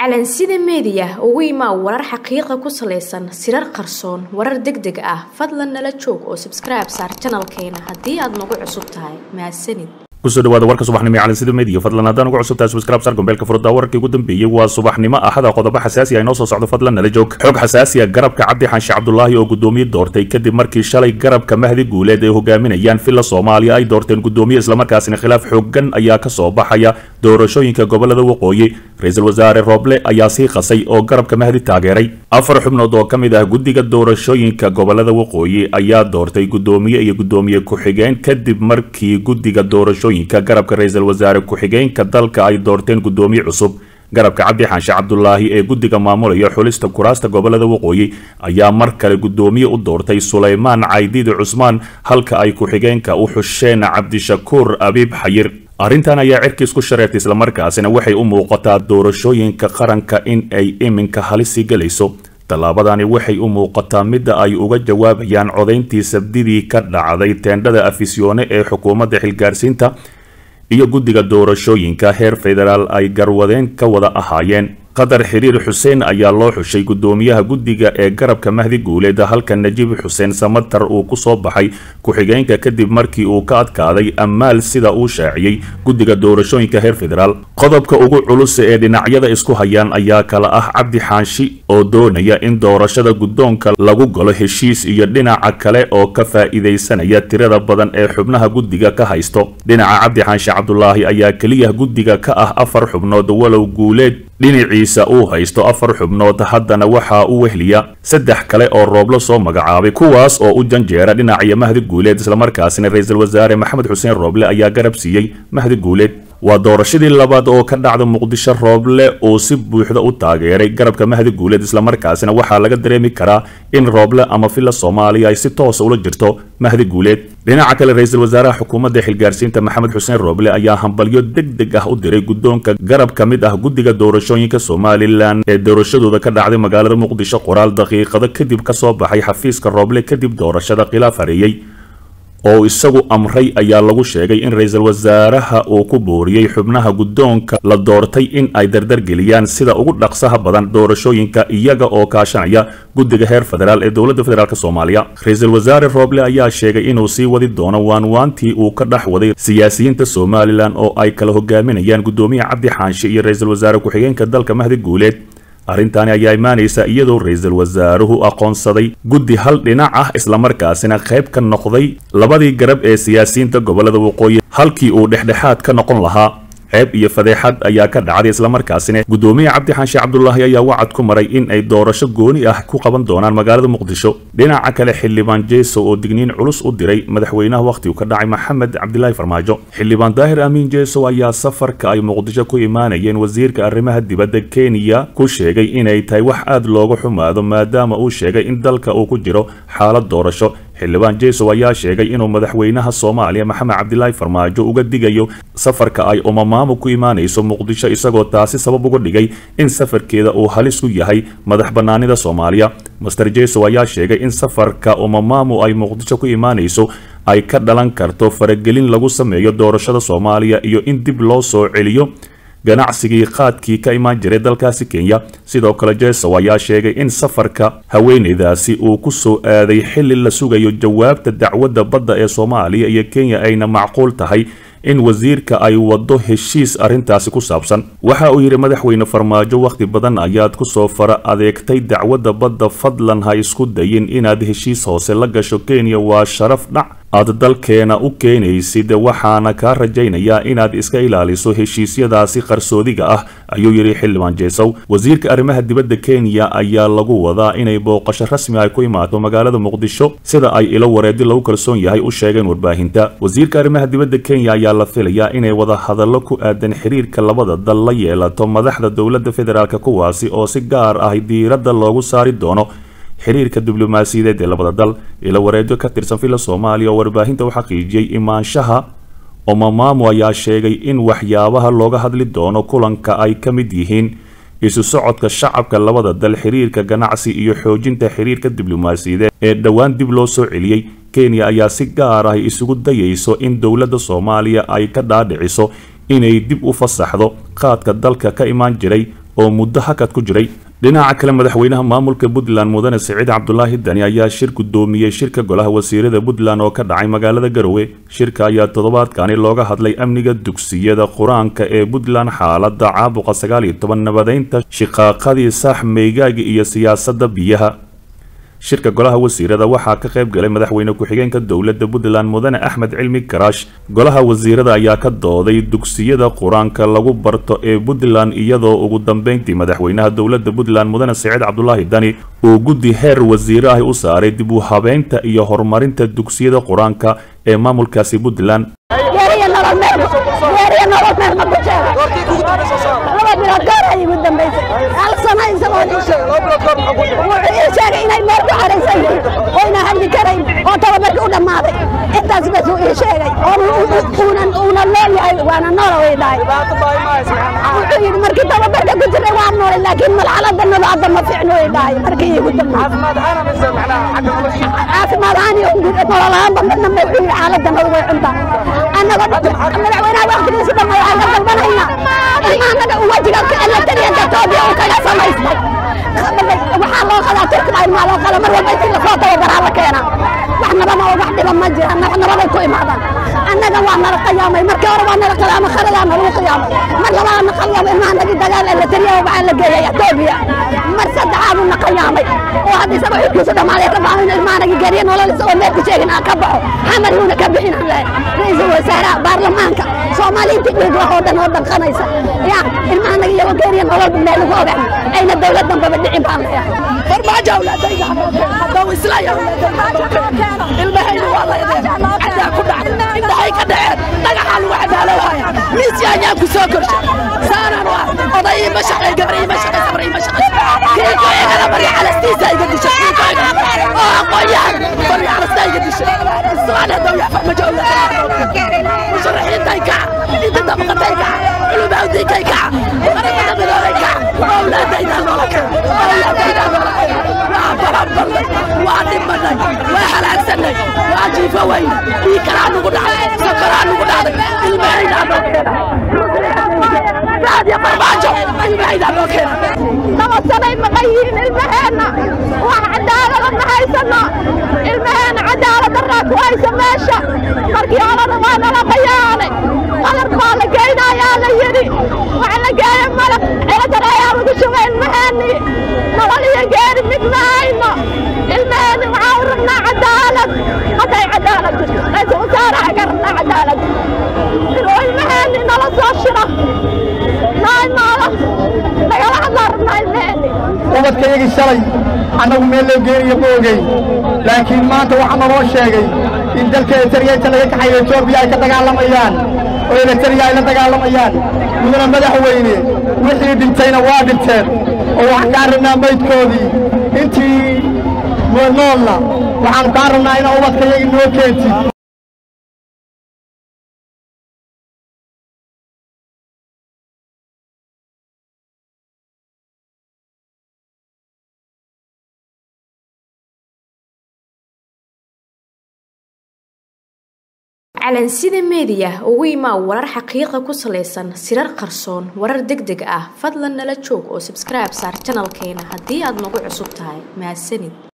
calansida meediya ugu imaa warar xaqiiqa ku salaysan sirar qarsoon warar deg deg ah fadlan nala joog oo sabskribe saar janalkeena haddii aad nagu cusub tahay mahadsanid kusoo dhawaada warka subaxnimo ee calansida media fadlan haddaan ugu cusubtahay subscribe sar gombeelka furada wararkii ugu dambeeyey waa subaxnimo axada qodobo xasaasi ah inoo soo socdo fadlan nala joog xog xasaasi ah garabka cabdi xaanshe cabdulaahi oo gudoomiye doortay kadib markii shalay garabka mahdi guuleed ay hogaaminayaan villa soomaaliya ay doorteen gudoomiye islamarkaasina khilaaf xoogan ayaa kasoo baxaya doorashooyinka gobolada waqooyi ra-iisul wasaare rooble ayaa sii qasay oo garabka mahdi taageeray afar xubnood oo ka mid ah guddiga doorashooyinka gobolada waqooyi ayaa doortay gudoomiye iyo gudoomiye ku-xigeen kadib markii guddiga doorashooyinka garabka ra-iisul wasaare ku-xigeenka dalka ay doorteen gudoomiye cusub garabka cabdi xaanshe cabdulaahi ee guddiga maamulaya xulista kuraasta gobolada waqooyi ayaa mar kale gudoomiye u doortay sulaymaan caydiidi cusmaan halka ay ku-xigeenka u xusheen cabdishakuur abiib xayir arrintan ayaa cirkiis ku shareertay islamarkaasina waxay u muuqataa doorashooyinka qaranka in ay iminka halisi gelayso tallaabadani waxay u muuqataa midda ay uga jawaabayaan codayntii sabdidii ka dhacday teendhada afisyoone ee xukuumadda xilgaarsiinta iyo guddiga doorashooyinka heer federaal ay garwadeen ka wada ahaayeen qatar xiriir xuseen ayaa loo xushay gudoomiyaha guddiga ee garabka mahdi guuleed halka najiib xuseen samatar uu ku soo baxay ku-xigeenka kadib markii uu ka adkaaday ammaal sida uu shaaciyey guddiga doorashooyinka heer federaal qodobka ugu culus ee dhinacyada isku hayaan ayaa kala ah cabdi xaanshi oo doonaya in doorashada guddoonka lagu galo heshiis iyo dhinaca kale oo ka faa'iidaysanaya tirada badan ee xubnaha guddiga ka haysto dhinaca cabdi xaanshi cabdulaahi ayaa keliya guddiga ka ah afar xubnood walow guuleed dhinaciisa uu haysto afar xubnood haddana waxaa u wehliya saddex kale oo rooblo soo magacaabay kuwaas oo u janjeera dhinaciyo mahdi guuleed islamarkaasina ra-iisul wasaare maxamed xuseen rooble ayaa garab siiyey mahdi guuleed waa doorashadii labaad oo ka dhacda muqdisho rooble uu si buuxda u taageeray garabka mahdi guuleed islamarkaasina waxaa laga dareemi karaa in rooble ama villa soomaaliya ay si toosa ula jirto mahdi guuleed dhinaca kale ra-iisul wasaaraha xukuumadda xilgaarsiinta maxamed xuseen rooble ayaa hambalyo deg deg ah u diray guddoonka garab ka mid ah guddiga doorashooyinka somalilan ee doorashadooda ka dhacday magaalada muqdisho qoraal daqiiqado kadib ka soo baxay xafiiska rooble kadib doorashada khilaaf hareeyey oo isagu amray ayaa lagu sheegay in ra-iisul wasaaraha uu ku booriyey xubnaha guddoonka la doortay in ay dardargeliyaan sida ugu dhaqsaha badan doorashooyinka iyaga oo kaashanaya guddiga heer federaal ee dowladda federaalk soomaaliya ra-iisul wasaare rooble ayaa sheegay inuu sii wadi doono waanwaantii uu ka dhex waday siyaasiyiinta somalilan oo ay kala hogaaminayaan guddoomiye cabdi xaanshe iyo ra-iisul wasaare ku-xigeenka dalka mahdi guuleed arrintaani ayaa imaanaysa iyadoo ra-iisul wasaaruhu aqoonsaday guddi hal dhinac ah islamarkaasina qayb ka noqday labadii garab ee siyaasiyiinta gobolada waqooyi halkii uu dhexdhexaad ka noqon lahaa ceeb iyo fadeexad ayaa ka dhacday islamarkaasina guddoomiye cabdi xaanshe cabdulaahi ayaa wacad ku maray in ay doorasho gooni ah ku qaban doonaan magaalada muqdisho dhinaca kale xildhibaan jeeso oo digniin culus u diray madaxweynaha wakhtigu ka dhacay maxamed cabdilaahi farmaajo xildhibaan daahir amiin jeeso ayaa safarka ay muqdisho ku imaanayeen wasiirka arrimaha dibadda kenya ku sheegay inay tahay wax aad looga xumaado maadaama uu sheegay in dalka uu ku jiro xaalad doorasho xildhibaan jeesow ayaa sheegay inuu madaxweynaha soomaaliya maxamed cabdilaahi farmaajo uga digayo safarka ay umamaamo ku imaanayso muqdisho isagoo taasi sabab uga dhigay in safarkeeda uu halis ku yahay madax bannaanida soomaaliya master jeesow ayaa sheegay in safarka umamaamu ay muqdisho ku imaanayso ay ka dhalan karto faragelin lagu sameeyo doorashada soomaaliya iyo in dib loo soo celiyo ganacsigii qaadkii ka imaan jiray dalkaasi kenya sidoo kale jesow ayaa sheegay in safarka haweeneydaasi uu ku soo aaday xilli la sugayo jawaabta dacwadda badda ee soomaaliya iyo kenya ayna macquul tahay in wasiirka ay waddo heshiis arrintaasi ku saabsan waxa uu yidhi madaxweyne farmaajo wakhti badan ayaad ku soo fara adeegtay dacwadda badda fadlan ha isku dayin inaad heshiis hoose la gasho kenya waa sharaf dhac aad dalkeena u keenaysid waxaana kaa rajaynayaa inaad iska ilaaliso heshiisyadaasi qarsoodiga ah ayuu yidhi xildhibaan jeesow wasiirka arrimaha dibadda kenya ayaa lagu wadaa inay booqasho rasmi ay ku imaato magaalada muqdisho sida ay ilo wareedi lagu kalsoon yahay u sheegeen warbaahinta wasiirka arrimaha dibadda kenya ayaa la filayaa inay wada hadallo ku aadan xiriirka labada dal la yeelato madaxda dowladda federaalk kuwaasi oo si gaar ah diiradda loogu saari doono xiriirka diblomaasiyadeed ee labada dal ilo wareedyo ka tirsan villa soomaaliya oo warbaahinta u xaqiijiyey imaanshaha omamaamu ayaa sheegay in waxyaabaha looga hadli doono kulanka ay ka mid yihiin isu socodka shacabka labada dal xiriirka ganacsi iyo xoojinta xiriirka diblomaasiyadeed ee dhowaan dib loo soo celiyey kenya ayaa si gaar ah isugu dayayso in dowladda soomaaliya ay ka dhaadhiciso inay dib u fasaxdo qaadka dalka ka imaan jiray oo muddo hakad ku jiray dhinaca kale madaxweynaha maamulka puntland mudane siciid cabdulaahi dani ayaa shir gudoomiyey shirka golaha wasiirada puntland oo ka dhacay magaalada garowe shirka ayaa toddobaadkani looga hadlay amniga dugsiyada qur-aanka ee puntland xaalada caabuqa sagaal iyo toban nabadeynta shiqaaqadii saax meygaaga iyo siyaasadda biyaha shirka golaha wasiirada waxaa ka qayb galay madaxweyne ku-xigeenka dowladda puntland mudane axmed cilmi karaash golaha wasiirada ayaa ka dooday dugsiyada qur-aanka lagu barto ee puntland iyadoo ugu dambeyntii madaxweynaha dowladda puntland mudane siciid cabdulaahi dani uu guddi heer wasiire ah u saaray dib u habeynta iyo horumarinta dugsiyada qur-aanka ee maamulkaasi puntland laba bilood goor ay igu dambaysay hal sano isagoo wuxuu ii sheegay inay meel ku xaraysan yihiin oyna hadli karayn oo tababarki u dhammaaday intaas bas uu ii sheegay uuna nool yahay waana noola way dhahay wuxuu yidhi markii tababarka ku jiray waa noolay laakiin malxalada nolo hadda ma fiicno way dhahay markii iigu dambaysay caafimaad ahaan iyo nololahaanba midna ma wuxuu yidhi xaaladda nolo way cuntaa annagoo madaxweynaha waqtigiisu dhamma waxaan ka dalbanaynaa ilmaanaga wajiga elatariyanka etoobiya uu kaga samaystay waxaa loo qadaa turkiba ilmaa loo qada mar walba intii lasoo tababaraa la keenaa wax nabada oo wax dhiba ma jiraan wax nabaday ku imaadaan annaga waa nala qiyaamay markii hore waa nala qiyaamay khaladaa nalagu qiyaamay mar labaadna qiyaamay ilmahanagii dagaal elatariya waxaa la geeyay etoobiya mar saddexaaduu na qiyaamay oo hadda isaga xilkiisu dhammaaday rabaa in ilmahanagii geriya nolol isagoo meel ku sheegin aan ka baxo xamar yuuna ka bixin aan lehay ra-iisul wasaaraha baarlamaanka soomaaliintii dhiig wax oo dhan oo dhanqanaysa ya ilmahanaga iyagoo geriya nolol meel lagu ogaan ayna dowlad dambaba dhicin baan leeyahay farmaajo awlaadayga haddau islaya ilmahayna waa la ideen cadaa ku dhacday indhahay ka dhaceen dhagaxaa lagu cadaalowhaya miisya ayaa ku soo korshay saanaan waa oday ima shaqay gabar ima shaqay sabar ima shaqay kiiko igana bari calastiisa iga dishay kiiko igana oo aqoonyahan bari calasta iga dishay su'aal haddau yaa farmaajo awlaadayga musharaxiintay kaca inta dabaqatay kaca culumawdinkay kaca qaramada midoobay kaca awlaadaydaa noola kaca awlaadaydaa noola kaca waa barabalnay waa dhimanay waa halaagsanay waa jiifo weyn bii kalaa nugu dhacday sokoraa nugu dhacday ilmahaydaa noo keena raadiyo farmaajo ilmahaydaa noo keena laba sanay maqan yihiin ilmaheenna wax cadaalada ma haysano ilmaheenna cadaalad daraa ku haysa meesha markii horena waa nala qayaanay qalar baa la geynayaa la yidhi waxa la geeya malaq ciladar ayaa lagu shubay ilmaheennii nolol iyo geeri mid ma hayno ilmaheenni waxaa u rabnaa cadaalad hadday cadaalad jirto ra-iisul wasaaraha ka rabnaa cadaalad inuu ilmaheenni nala soo shiro noo imaado nagala hadlaa rabnaa ilmaheenni ubadkaygii shalay annagu meel loo geenayo ma ogeyn laakiin maanta waxaa naloo sheegay in dalka eritariya inta laga kaxayo etoobiya ay ka dagaalamayaan oo eritariya ay la dagaalamayaan mudana madaxweyne wixii dhintayna waa dhinteen oo waxaan kaa rabnaa maydkoodii intii noolna waxaanu kaa rabnaa inaa ubadkayagii noo keentid calansida meediya ugu imaa warar xaqiiqa ku salaysan sirar qarsoon warar deg deg ah fadlan nala joog oo sabskribe saar janalkeena haddii aad nagu cusub tahay mahadsanid